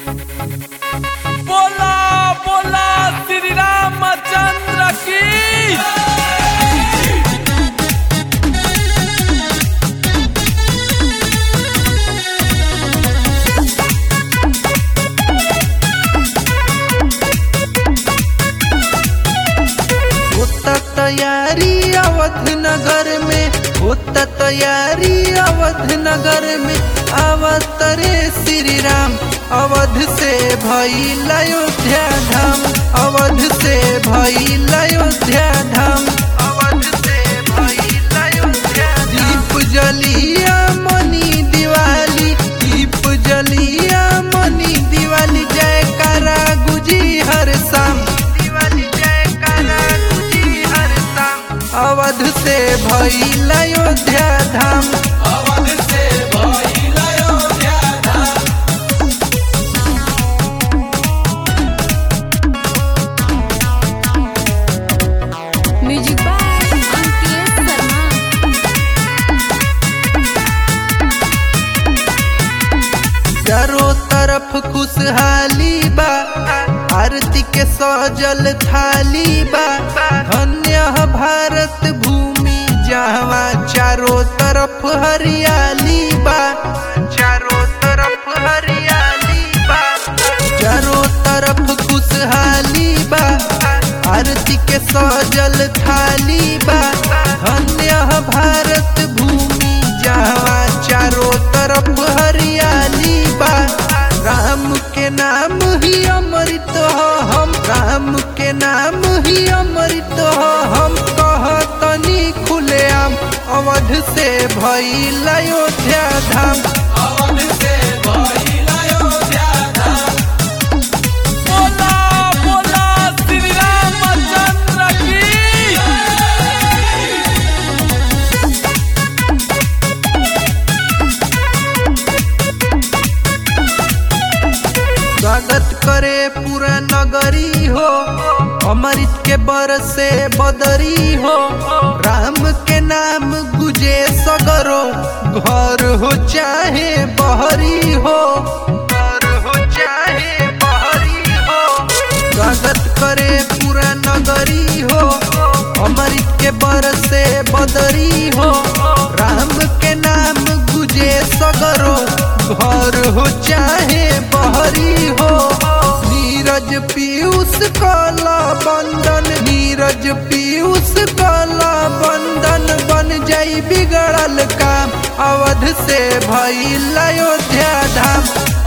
बोला बोला श्री रामचंद्र की होता तैयारी अवध नगर में होता तैयारी अवध नगर में अवतरे श्री राम अवध से भइल अयोध्या धाम अवध से भइल अयोध्या धाम अवध से भइल अयोध्या दीप जलिया मनी दिवाली दीप जलिया मनी दिवाली जयकारा गुजी हर शाम दिवाली जयकारा गुजी हर शाम अवध से भइल अयोध्या धाम अवध से भइल अयोध्या धाम म्यूजिक बाय अंकित शर्मा चारों तरफ खुशहाली बा आरती के सजल थाली बा धन्य है भारत भूमि जहाँ चारों तरफ हरियाली बा चारों तरफ हरियाली बा चारों तरफ खुशहाली बा आरती के सजल थाली बा धन्य है भारत भूमि जहाँ चारों तरफ हरियाली बा राम के नाम ही अमृत हो हम राम के नाम ही अमृत हो हम कहतनी खुलेआम अवध से भइल अयोध्या धाम अवध से भइल अयोध्या धाम बोला बोला श्री रामचंद्र की स्वागत करे पूरा नगरी हो अमृत के बर से बदरी हो राम के नाम गुजे सगरो घर हो चाहे बहरी हो घर हो चाहे बहरी हो स्वागत करे पूरा नगरी हो अमृत के बर से बदरी हो राम के नाम गुजे सगरो घर हो चाहे बहरी हो नीरज पीयूष कला बंधन नीरज पीयूष कला बंधन बन जाई बिगड़ल काम अवध से भइल अयोध्या धाम